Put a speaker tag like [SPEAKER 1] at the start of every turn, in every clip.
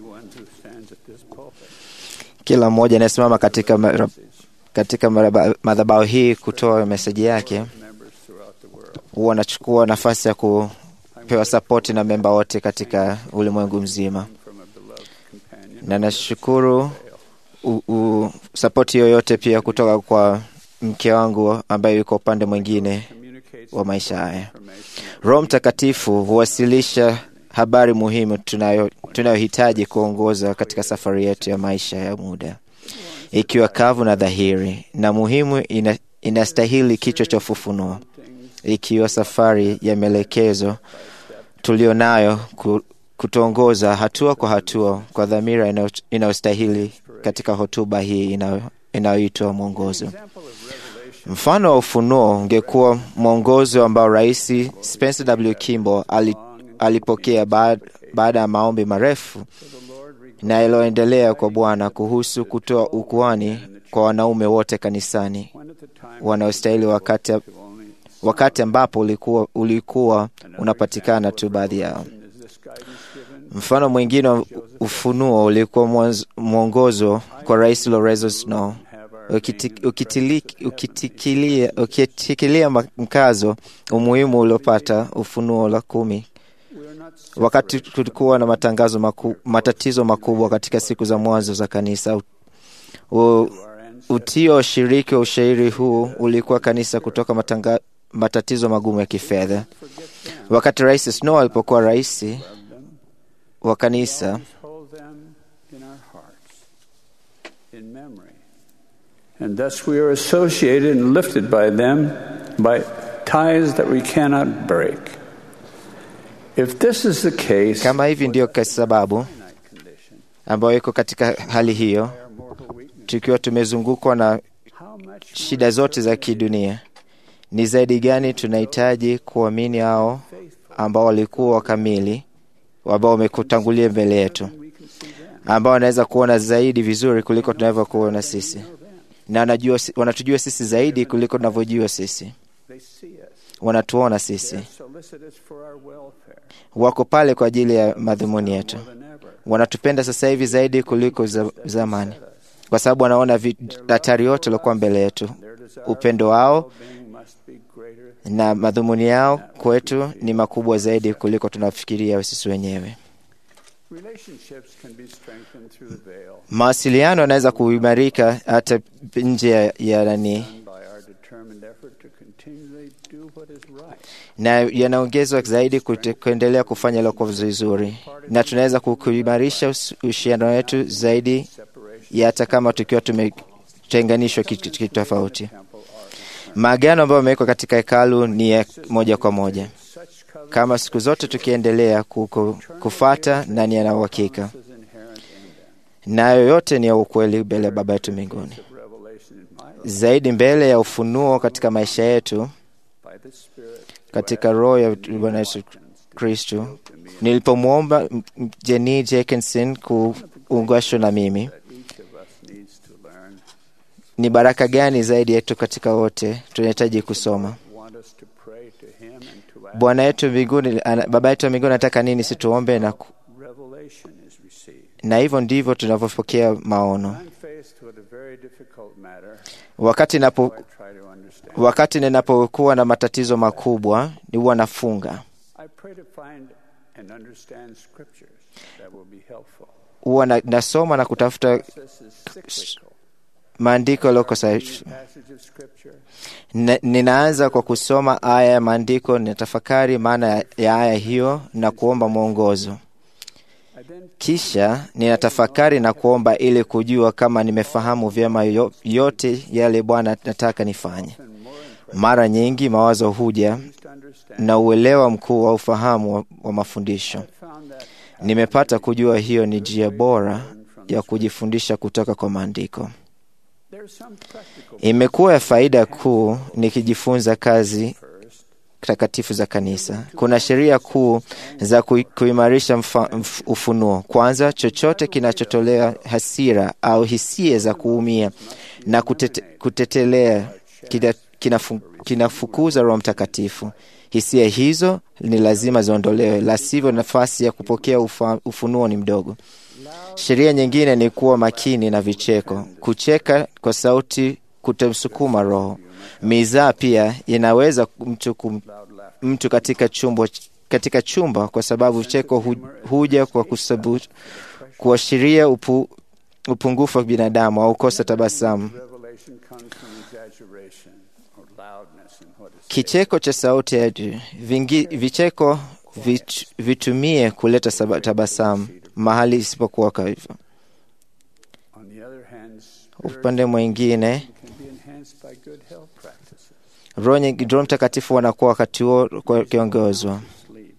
[SPEAKER 1] everyone who stands at this pulpit.
[SPEAKER 2] Kila mmoja anayesimama katika, mara- katika maraba- madhabahu hii kutoa meseji yake
[SPEAKER 1] Members throughout the world.
[SPEAKER 2] huwa anachukua nafasi ya kupewa sapoti na memba wote katika ulimwengu mzima,
[SPEAKER 1] From a beloved companion.
[SPEAKER 2] na nashukuru u- u- sapoti yoyote pia kutoka kwa mke wangu ambaye yuko upande mwingine
[SPEAKER 1] Communicates
[SPEAKER 2] wa maisha haya.
[SPEAKER 1] information.
[SPEAKER 2] Roho Mtakatifu huwasilisha habari muhimu tunayo tunayohitaji kuongoza katika safari yetu ya maisha ya muda, ikiwa kavu na dhahiri na muhimu, ina, inastahili kichwa cha ufufunuo, ikiwa safari ya maelekezo tulio nayo ku- kutuongoza hatua kwa hatua kwa dhamira inayo- inayostahili katika hotuba hii inayo- inayoitwa mwongozo. Mfano wa ufunuo ungekuwa mwongozo ambao Rais Spencer W. Kimball ali, alipokea baada, baada ya maombi marefu na yaliyoendelea kwa Bwana kuhusu kutoa ukuani kwa wanaume wote kanisani
[SPEAKER 1] When at the time
[SPEAKER 2] wanaostahili wakati, wakati ambapo ulikuwa, ulikuwa unapatikana tu baadhi yao.
[SPEAKER 1] is this guidance given
[SPEAKER 2] Mfano mwingine wa ufunuo ulikuwa mwanzo- mwongozo kwa Rais Lorenzo Snow ukiti- ukitili- ukitikilia ukitikilia ma- mkazo umuhimu uliopata ufunuo la kumi
[SPEAKER 1] we are not
[SPEAKER 2] wakati kulikuwa na matangazo maku, matatizo makubwa katika siku za mwanzo za kanisa. U, u, utio wa ushiriki wa ushairi huu ulikuwa kanisa kutoka matanga, matatizo magumu ya kifedha. Wakati Rais Snow alipokuwa rais wa kanisa,
[SPEAKER 1] hold them in our hearts in memory. And thus we are associated and lifted by them by ties that we cannot break. If this is the case,
[SPEAKER 2] kama hivi ndiyo kwa sababu
[SPEAKER 1] condition,
[SPEAKER 2] ambayo iko katika hali hiyo,
[SPEAKER 1] our mortal weakness,
[SPEAKER 2] tukiwa tumezungukwa na
[SPEAKER 1] how much
[SPEAKER 2] shida zote za kidunia, ni zaidi gani tunahitaji kuamini hao ambao walikuwa wakamili, ambao wamekutangulia mbele yetu,
[SPEAKER 1] we can see them?
[SPEAKER 2] ambao wanaweza kuona zaidi vizuri kuliko tunavyokuona sisi, na wanajua, wanatujua sisi zaidi kuliko tunavyojua sisi,
[SPEAKER 1] They see us.
[SPEAKER 2] wanatuona sisi,
[SPEAKER 1] They solicit us for our welfare
[SPEAKER 2] wako pale kwa ajili ya madhumuni yetu,
[SPEAKER 1] more than ever.
[SPEAKER 2] wanatupenda sasa hivi zaidi kuliko za, zamani, kwa sababu wanaona vi- hatari yote iliokuwa mbele yetu.
[SPEAKER 1] Their desire
[SPEAKER 2] Upendo wao
[SPEAKER 1] for well-being must be greater.
[SPEAKER 2] na madhumuni yao kwetu ni makubwa zaidi kuliko tunafikiria sisi wenyewe.
[SPEAKER 1] Relationships can be strengthened through the veil
[SPEAKER 2] Mawasiliano yanaweza kuimarika hata nje ya- ya nani,
[SPEAKER 1] done by our determined effort to continually do what is right.
[SPEAKER 2] na yanaongezwa zaidi kute- kuendelea kufanya lokuwa vizuri, na tunaweza ku- kuimarisha us- uhusiano wetu zaidi
[SPEAKER 1] Separation
[SPEAKER 2] ya hata kama tukiwa tumetenganishwa kitu kitu tofauti.
[SPEAKER 1] temple are
[SPEAKER 2] Maagano ambayo yamewekwa katika hekalu ni ya moja kwa moja,
[SPEAKER 1] such covenants
[SPEAKER 2] kama siku zote tukiendelea ku- ku- kufata na ni yana uhakika,
[SPEAKER 1] is inherent in them.
[SPEAKER 2] nayo yote ni ya ukweli mbele ya Baba yetu mbinguni.
[SPEAKER 1] Of revelation in my life
[SPEAKER 2] zaidi mbele ya ufunuo katika maisha yetu
[SPEAKER 1] by the Spirit
[SPEAKER 2] katika roho ya Bwana Yesu Kristu. Nilipomwomba m- m- Jenny Jenkinson kuungashwa na mimi,
[SPEAKER 1] that each of us needs to learn.
[SPEAKER 2] ni baraka gani zaidi yetu katika wote tunahitaji kusoma.
[SPEAKER 1] Want us to pray to Him and to ask.
[SPEAKER 2] Bwana yetu mbinguni, ana- Baba yetu wa mbinguni anataka nini situombe na, ku-
[SPEAKER 1] Revelation is received.
[SPEAKER 2] na hivyo ndivyo tunavyopokea maono.
[SPEAKER 1] I'm faced with a very difficult matter.
[SPEAKER 2] Wakati napo,
[SPEAKER 1] I try to understand.
[SPEAKER 2] wakati ninapokuwa na matatizo makubwa, ni huwa nafunga,
[SPEAKER 1] I pray to find and understand scriptures that will be helpful.
[SPEAKER 2] huwa na, nasoma na kutafuta
[SPEAKER 1] This is cyclical.
[SPEAKER 2] maandiko yaliyoko sahihi.
[SPEAKER 1] Passage of scripture.
[SPEAKER 2] N- ninaanza kwa kusoma aya ya maandiko, ninatafakari maana ya- ya aya hiyo na kuomba mwongozo.
[SPEAKER 1] I then
[SPEAKER 2] Kisha ninatafakari na kuomba ili kujua kama nimefahamu vyema yo- yote yale Bwana nataka nifanye.
[SPEAKER 1] and more impressed
[SPEAKER 2] Mara nyingi mawazo huja
[SPEAKER 1] to understand.
[SPEAKER 2] na uelewa mkuu wa ufahamu wa, wa mafundisho.
[SPEAKER 1] I found that
[SPEAKER 2] Nimepata kujua hiyo ni njia bora ya kujifundisha kutoka kwa maandiko.
[SPEAKER 1] there's some practical
[SPEAKER 2] Imekuwa ya faida kuu nikijifunza kazi
[SPEAKER 1] first.
[SPEAKER 2] takatifu za kanisa. Kuna sheria kuu za kui- kuimarisha mfa- mf- ufunuo. Kwanza, chochote kinachotolea hasira au hisia za kuumia na kutete, kutetelea kina- kinafu- kinafukuza Roho Mtakatifu. Hisia hizo ni lazima ziondolewe, la sivyo nafasi ya kupokea ufa, ufunuo ni mdogo. Sheria nyingine ni kuwa makini na vicheko. Kucheka kwa sauti kutamsukuma roho. Mizaa pia inaweza mtu, kum, mtu katika chumba, katika chumba kwa sababu vicheko hu, huja kwa kusabu, kuashiria upu, upungufu wa binadamu au kosa tabasamu.
[SPEAKER 1] Revelation comes from exaggeration or loudness in what is
[SPEAKER 2] Kicheko cha sauti ya juu. Vingi, vicheko vit, vitumie kuleta saba- tabasamu mahali isipokuwa kwa hivyo.
[SPEAKER 1] On the other hand,
[SPEAKER 2] Upande mwingine,
[SPEAKER 1] can be enhanced by good health practices,
[SPEAKER 2] Roho nyingi- Roho Mtakatifu wanakuwa wakati huo kwa- wakiongozwa
[SPEAKER 1] sleep,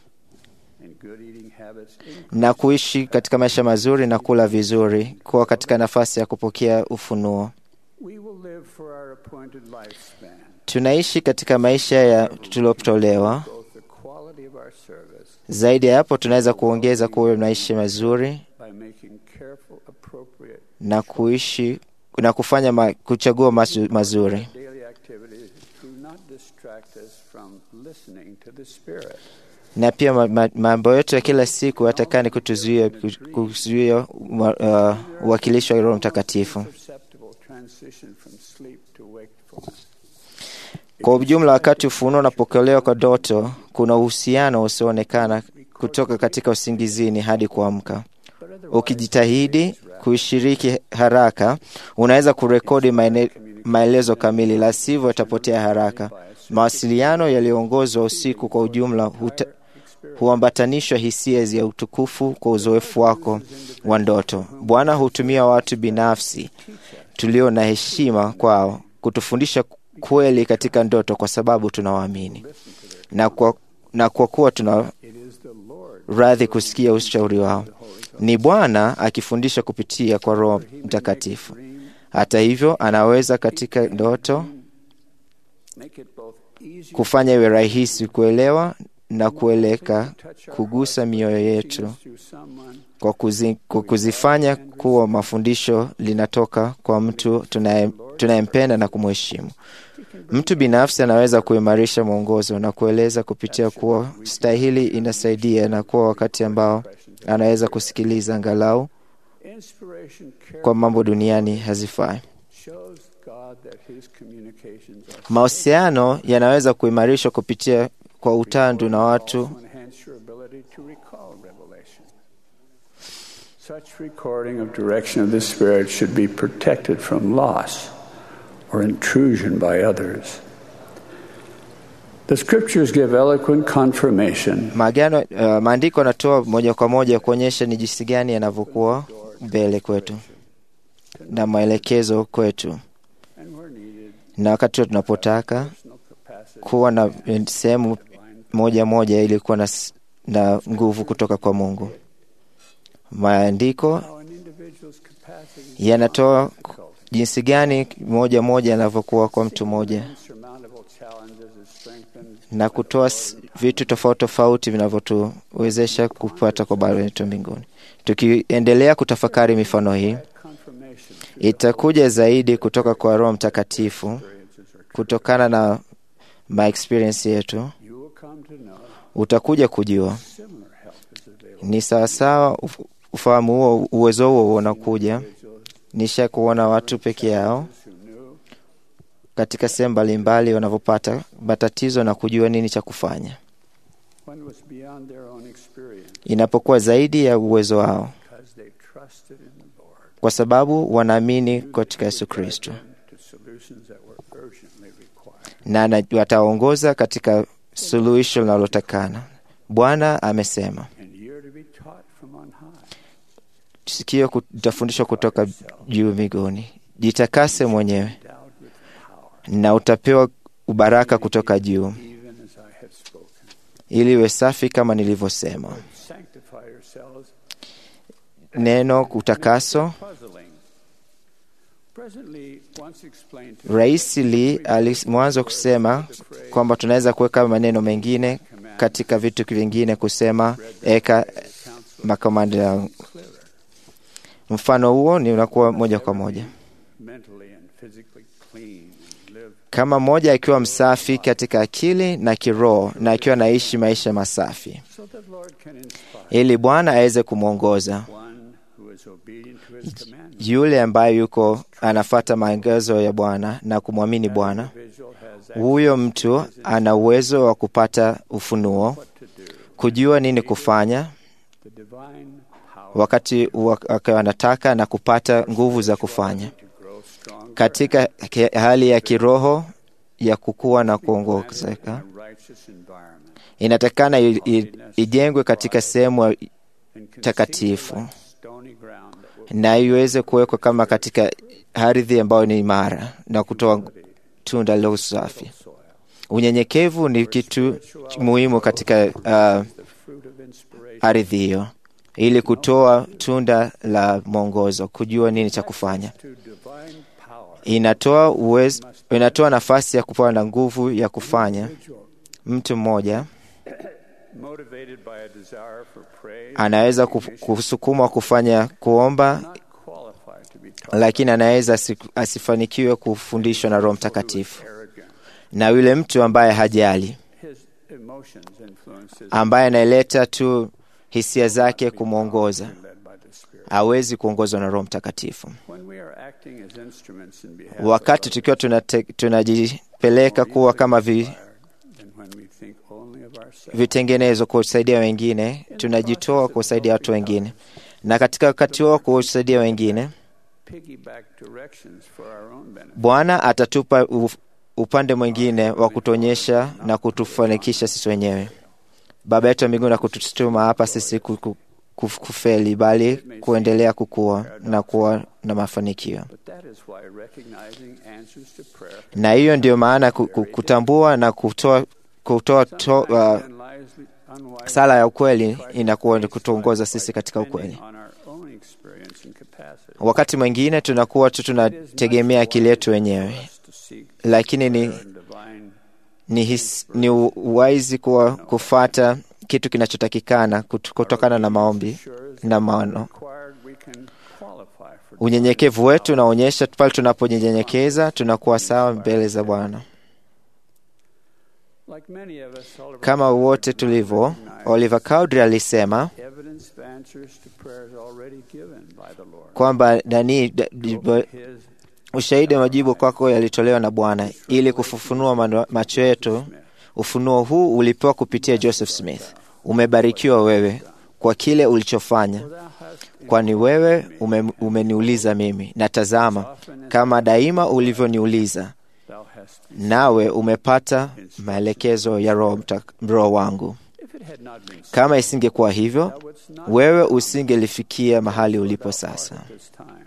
[SPEAKER 1] and good eating habits increase
[SPEAKER 2] na kuishi katika maisha mazuri na kula vizuri, kuwa katika nafasi ya kupokea ufunuo.
[SPEAKER 1] We will live for our appointed lifespan.
[SPEAKER 2] Tunaishi katika maisha ya tuliotolewa.
[SPEAKER 1] Both the quality of our service
[SPEAKER 2] Zaidi ya hapo, tunaweza kuongeza kuwa maisha mazuri
[SPEAKER 1] by making careful, appropriate
[SPEAKER 2] na kuishi na kufanya ma, kuchagua mazu, mazuri
[SPEAKER 1] daily activities do not distract us from listening to the Spirit.
[SPEAKER 2] na pia ma- ma- mambo yetu ya kila siku hatakani kutuzuia ku- kuzuia ma- uh, uwakilishi wa Roho Mtakatifu.
[SPEAKER 1] Perceptible transition from sleep to wakefulness.
[SPEAKER 2] Kwa ujumla, wakati ufunuo unapokelewa kwa ndoto, kuna uhusiano usioonekana kutoka katika usingizini hadi kuamka.
[SPEAKER 1] But otherwise,
[SPEAKER 2] Ukijitahidi kuishiriki haraka, unaweza kurekodi maene- maelezo kamili, la sivyo yatapotea haraka. Mawasiliano yaliyoongozwa usiku kwa ujumla huta, huambatanishwa hisia ya utukufu kwa uzoefu wako wa ndoto. Bwana hutumia watu binafsi tulio na heshima kwao kutufundisha kweli katika ndoto, kwa sababu tunawaamini na kwa, na kwa kuwa tuna
[SPEAKER 1] it is the Lord
[SPEAKER 2] radhi kusikia ushauri wao. Ni Bwana akifundisha kupitia kwa Roho Mtakatifu.
[SPEAKER 1] dream,
[SPEAKER 2] Hata hivyo, anaweza katika ndoto
[SPEAKER 1] make it both easy
[SPEAKER 2] kufanya iwe rahisi kuelewa na kueleka, kugusa mioyo yetu
[SPEAKER 1] through someone
[SPEAKER 2] kwa, kuzi, kwa kuzifanya kuwa mafundisho linatoka kwa mtu tunaye- tunayempenda na kumheshimu. Mtu binafsi anaweza kuimarisha mwongozo na kueleza kupitia kuwa stahili inasaidia na kuwa wakati ambao anaweza kusikiliza angalau
[SPEAKER 1] inspiration care
[SPEAKER 2] kwa mambo duniani hazifai.
[SPEAKER 1] shows God that his communications are
[SPEAKER 2] Mahusiano yanaweza kuimarishwa kupitia kwa utandu na watu
[SPEAKER 1] to enhance your ability to recall revelation. Such recording of direction of the Spirit should be protected from loss or intrusion by others. The scriptures give eloquent confirmation
[SPEAKER 2] maagano. Uh, maandiko yanatoa moja kwa moja kuonyesha ni jinsi gani yanavyokuwa mbele kwetu na maelekezo kwetu,
[SPEAKER 1] and where needed,
[SPEAKER 2] na wakati wote tunapotaka
[SPEAKER 1] personal capacity
[SPEAKER 2] kuwa na sehemu moja moja ili kuwa na, s- na nguvu kutoka kwa Mungu. Maandiko
[SPEAKER 1] how an individual's capacity
[SPEAKER 2] yanatoa jinsi gani moja moja yanavyokuwa kwa mtu mmoja
[SPEAKER 1] insurmountable challenges is strengthened
[SPEAKER 2] na kutoa s- vitu tofauti tofauti vinavyotuwezesha kupata kwa Baba yetu mbinguni. Tukiendelea kutafakari mifano hii,
[SPEAKER 1] confirmation
[SPEAKER 2] itakuja zaidi kutoka kwa Roho Mtakatifu
[SPEAKER 1] experiences are
[SPEAKER 2] kutokana na my experience yetu.
[SPEAKER 1] you will come to know
[SPEAKER 2] Utakuja kujua
[SPEAKER 1] similar help is available
[SPEAKER 2] ni sawasawa, uf- ufahamu huo, uwezo huo unakuja.
[SPEAKER 1] individuals
[SPEAKER 2] Nisha kuona watu peke yao
[SPEAKER 1] who knew
[SPEAKER 2] katika sehemu mbalimbali wanavyopata matatizo na kujua nini cha kufanya
[SPEAKER 1] when it was beyond their own experience
[SPEAKER 2] inapokuwa zaidi ya uwezo wao,
[SPEAKER 1] because they trusted in the Lord.
[SPEAKER 2] kwa sababu wanaamini katika Yesu Kristo
[SPEAKER 1] to solutions that were urgently required.
[SPEAKER 2] na ana- wataongoza katika suluhisho linalotakana. Bwana amesema,
[SPEAKER 1] And you're to be taught from on high.
[SPEAKER 2] sikio utafundishwa kutoka juu mbinguni, jitakase mwenyewe
[SPEAKER 1] Endowed with power,
[SPEAKER 2] na utapewa ubaraka kutoka juu,
[SPEAKER 1] even as I have spoken.
[SPEAKER 2] ili uwe safi kama nilivyosema.
[SPEAKER 1] Sanctify yourselves.
[SPEAKER 2] Neno utakaso.
[SPEAKER 1] Puzzling. Presently, once explained to
[SPEAKER 2] Rais Lee alimwanzo kusema kwamba tunaweza kuweka maneno mengine katika vitu vingine, kusema eka makomando ya mfano huo ni unakuwa moja kwa moja.
[SPEAKER 1] mentally and physically clean and live
[SPEAKER 2] kama mmoja akiwa msafi katika akili na kiroho na akiwa anaishi maisha masafi,
[SPEAKER 1] so that Lord can inspire
[SPEAKER 2] ili Bwana aweze kumwongoza
[SPEAKER 1] one who is obedient to his commandments.
[SPEAKER 2] yule ambaye yuko anafata maagizo ya Bwana na kumwamini Bwana.
[SPEAKER 1] Individual has
[SPEAKER 2] Huyo mtu ana uwezo wa kupata ufunuo,
[SPEAKER 1] what to do.
[SPEAKER 2] kujua nini kufanya
[SPEAKER 1] The divine power
[SPEAKER 2] wakati wak- anataka na kupata nguvu za kufanya
[SPEAKER 1] to grow strong
[SPEAKER 2] katika ke- hali ya kiroho ya kukua na kuongezeka.
[SPEAKER 1] in a righteous environment
[SPEAKER 2] Inatakana i- i- ijengwe katika sehemu
[SPEAKER 1] and conceived
[SPEAKER 2] takatifu
[SPEAKER 1] like stony ground that will
[SPEAKER 2] na iweze kuwekwa kama katika ardhi ambayo ni imara na kutoa tunda la usafi.
[SPEAKER 1] soil.
[SPEAKER 2] Unyenyekevu ni kitu muhimu katika uh,
[SPEAKER 1] The fruit of inspiration
[SPEAKER 2] ardhi hiyo, ili kutoa tunda la mwongozo, kujua nini cha kufanya.
[SPEAKER 1] to divine power.
[SPEAKER 2] Inatoa uwezo, inatoa nafasi ya kupewa na nguvu ya kufanya.
[SPEAKER 1] Individual
[SPEAKER 2] Mtu mmoja
[SPEAKER 1] motivated by a desire for praise,
[SPEAKER 2] anaweza ku- kusukumwa kufanya kuomba,
[SPEAKER 1] not qualified to be taught,
[SPEAKER 2] lakini anaweza asi- asifanikiwe kufundishwa na Roho Mtakatifu.
[SPEAKER 1] arrogant.
[SPEAKER 2] Na yule mtu ambaye hajali,
[SPEAKER 1] His emotions influence his
[SPEAKER 2] ambaye analeta tu hisia zake kumwongoza,
[SPEAKER 1] led by the Spirit.
[SPEAKER 2] hawezi kuongozwa na Roho Mtakatifu.
[SPEAKER 1] When we are acting as instruments in behalf
[SPEAKER 2] Wakati
[SPEAKER 1] of
[SPEAKER 2] tukiwa tunate- tunajipeleka kuwa kama vi,
[SPEAKER 1] others, and when we think only of ourselves,
[SPEAKER 2] vitengenezo kusaidia wengine, tunajitoa kusaidia watu wengine, na katika wakati huo kusaidia wengine,
[SPEAKER 1] piggyback directions for our own benefit.
[SPEAKER 2] Bwana atatupa u- upande mwingine wa kutuonyesha na kutufanikisha sisi wenyewe. Baba yetu wa mbinguni na kututuma hapa sisi ku- ku- kuf- kufeli, bali kuendelea kukua na kuwa na mafanikio.
[SPEAKER 1] But that is why recognizing answers to prayer
[SPEAKER 2] Na hiyo ndio maana ku- ku- kutambua na kutoa, kutoa to, uh,
[SPEAKER 1] sometimes unwisely, unwisely
[SPEAKER 2] sala ya ukweli inakuwa ni kutuongoza sisi katika ukweli.
[SPEAKER 1] depending on our own experience and capacity.
[SPEAKER 2] Wakati mwingine tunakuwa tu tunategemea akili yetu wenyewe,
[SPEAKER 1] For us to seek
[SPEAKER 2] lakini ni,
[SPEAKER 1] prayer and divine
[SPEAKER 2] ni, his, ni u- uwaizi kuwa kufata kitu kinachotakikana kut- kutokana na maombi
[SPEAKER 1] assures
[SPEAKER 2] na
[SPEAKER 1] that
[SPEAKER 2] maono.
[SPEAKER 1] required we can qualify for
[SPEAKER 2] Unyenyekevu wetu unaonyesha pale tunapojinyenyekeza tunakuwa sawa mbele za Bwana.
[SPEAKER 1] Like many of us, Oliver
[SPEAKER 2] Kama wote tulivyo, Oliver Cowdery alisema
[SPEAKER 1] evidence of answers to prayers already given by the Lord.
[SPEAKER 2] kwamba nani da- di- ba-
[SPEAKER 1] His
[SPEAKER 2] ushahidi wa majibu kwako yalitolewa na Bwana ili kufufunua mano- macho yetu. Ufunuo huu ulipewa kupitia Joseph Smith. Umebarikiwa wewe kwa kile ulichofanya,
[SPEAKER 1] thou hast
[SPEAKER 2] kwani wewe ume, umeniuliza mimi, na tazama, kama daima ulivyoniuliza,
[SPEAKER 1] thou hast
[SPEAKER 2] nawe umepata maelekezo ya Roho Mta- Roho wangu.
[SPEAKER 1] if it had not been so,
[SPEAKER 2] Kama isingekuwa hivyo,
[SPEAKER 1] thou wouldst not
[SPEAKER 2] wewe usingelifikia mahali ulipo sasa.
[SPEAKER 1] at this time.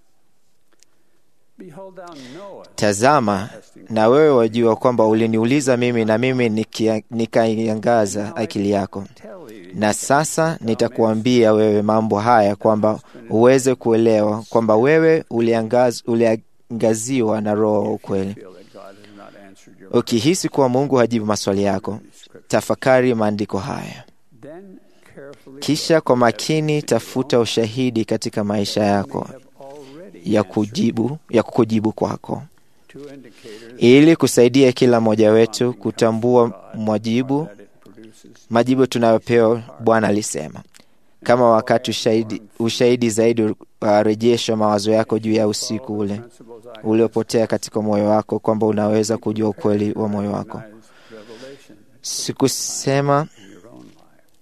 [SPEAKER 1] Behold, thou knowest
[SPEAKER 2] Tazama, na wewe wajua kwamba uliniuliza mimi, na mimi nikia- nikaiangaza akili yako.
[SPEAKER 1] tell thee
[SPEAKER 2] Na sasa nitakuambia wewe mambo haya, kwamba uweze kuelewa kwamba wewe uliangaz, uliangaziwa na Roho wa ukweli.
[SPEAKER 1] feel that God has not answered your
[SPEAKER 2] Ukihisi kuwa Mungu hajibu maswali yako,
[SPEAKER 1] scripture.
[SPEAKER 2] tafakari maandiko haya,
[SPEAKER 1] Then carefully
[SPEAKER 2] kisha kwa makini tafuta ushahidi katika maisha yako
[SPEAKER 1] have already
[SPEAKER 2] ya kujibu, ya kukujibu kwako
[SPEAKER 1] two indicators
[SPEAKER 2] ili kusaidia kila mmoja wetu kutambua mwajibu
[SPEAKER 1] that it produces
[SPEAKER 2] majibu tunayopewa. Bwana alisema kama wakati ushahidi, ushahidi zaidi warejeshwa mawazo yako juu ya usiku ule
[SPEAKER 1] principles I
[SPEAKER 2] uliopotea katika moyo wako, kwamba unaweza kujua ukweli wa moyo wako.
[SPEAKER 1] recognize revelation
[SPEAKER 2] Sikusema
[SPEAKER 1] in your own life.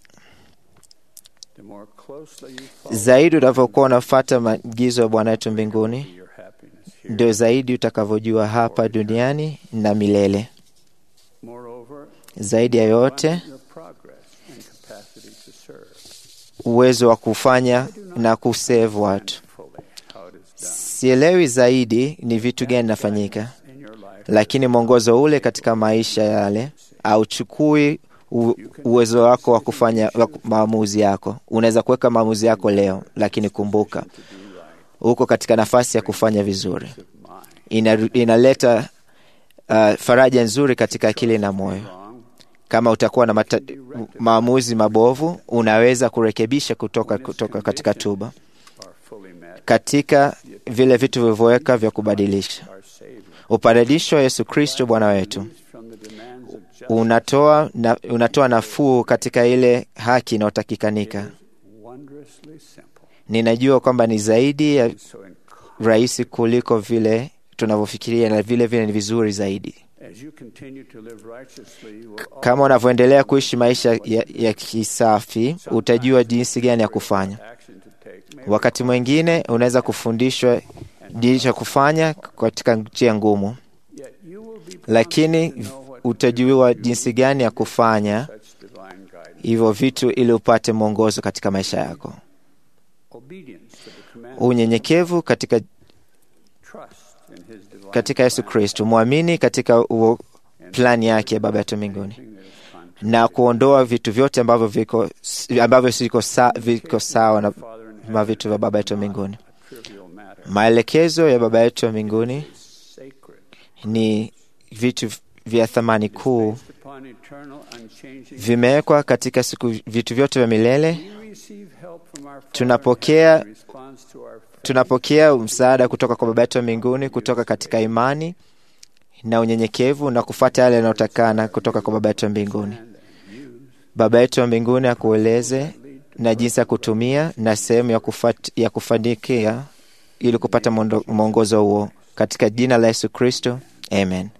[SPEAKER 1] The more closely you follow
[SPEAKER 2] zaidi unavyokuwa unafuata maagizo ya Bwana wetu mbinguni,
[SPEAKER 1] your happiness here.
[SPEAKER 2] ndio zaidi utakavyojua hapa duniani na milele.
[SPEAKER 1] Moreover,
[SPEAKER 2] Zaidi ya yote,
[SPEAKER 1] your progress and capacity to serve.
[SPEAKER 2] uwezo wa kufanya na kusevu watu.
[SPEAKER 1] fully how it is done
[SPEAKER 2] Sielewi zaidi ni vitu gani nafanyika,
[SPEAKER 1] in your life.
[SPEAKER 2] lakini mwongozo ule katika maisha yale auchukui u- uwezo wako wa kufanya wa ku- maamuzi yako. Unaweza kuweka maamuzi yako leo, lakini kumbuka uko katika nafasi ya kufanya vizuri. Ina, inaleta uh, faraja nzuri katika akili na moyo.
[SPEAKER 1] Wrong,
[SPEAKER 2] Kama utakuwa na mata, maamuzi mabovu, unaweza kurekebisha kutoka, kutoka katika tuba
[SPEAKER 1] are fully met.
[SPEAKER 2] katika vile vitu vilivyoweka vya kubadilisha
[SPEAKER 1] Our Savior
[SPEAKER 2] Upatanisho wa Yesu Kristo Bwana wetu
[SPEAKER 1] from the demands of justice
[SPEAKER 2] unatoa, na, unatoa nafuu katika ile haki inayotakikanika.
[SPEAKER 1] wondrously simple.
[SPEAKER 2] Ninajua kwamba ni zaidi ya
[SPEAKER 1] So in,
[SPEAKER 2] rahisi kuliko vile tunavyofikiria na vile vile ni vizuri zaidi.
[SPEAKER 1] as you continue to live righteously, you will
[SPEAKER 2] Kama unavyoendelea kuishi maisha ya, ya kisafi, utajua jinsi gani ya kufanya.
[SPEAKER 1] action to take. May
[SPEAKER 2] Wakati mwingine unaweza kufundishwa jinsi ya kufanya katika njia ngumu,
[SPEAKER 1] yet you will be
[SPEAKER 2] lakini
[SPEAKER 1] prompted to know what
[SPEAKER 2] utajua jinsi gani ya kufanya
[SPEAKER 1] such divine guidance.
[SPEAKER 2] hivyo vitu ili upate mwongozo katika maisha yako.
[SPEAKER 1] Obedience to the command.
[SPEAKER 2] Unyenyekevu katika,
[SPEAKER 1] Trust in his divine
[SPEAKER 2] katika Yesu Kristo, mwamini katika uo plani yake ya Baba yetu mbinguni,
[SPEAKER 1] thing that is contrary.
[SPEAKER 2] na kuondoa vitu vyote ambavyo viko ambavyo siko sa, viko sawa na
[SPEAKER 1] Father in heaven,
[SPEAKER 2] ma vitu vya Baba yetu mbinguni.
[SPEAKER 1] a trivial matter.
[SPEAKER 2] Maelekezo ya Baba yetu wa mbinguni
[SPEAKER 1] Sacred.
[SPEAKER 2] ni vitu vya thamani kuu,
[SPEAKER 1] Based upon eternal, unchanging.
[SPEAKER 2] vimewekwa katika siku vitu vyote vya milele.
[SPEAKER 1] We receive help from our Father
[SPEAKER 2] Tunapokea-
[SPEAKER 1] in response to our faith.
[SPEAKER 2] Tunapokea msaada kutoka kwa Baba yetu wa mbinguni kutoka katika imani na unyenyekevu na kufuata yale yanayotakana kutoka kwa Baba yetu wa mbinguni.
[SPEAKER 1] and use
[SPEAKER 2] Baba yetu wa mbinguni akueleze na jinsi ya kutumia na sehemu ya, kufat, ya kufanikia ili kupata mondo- mwongozo huo katika jina la Yesu Kristo, amen.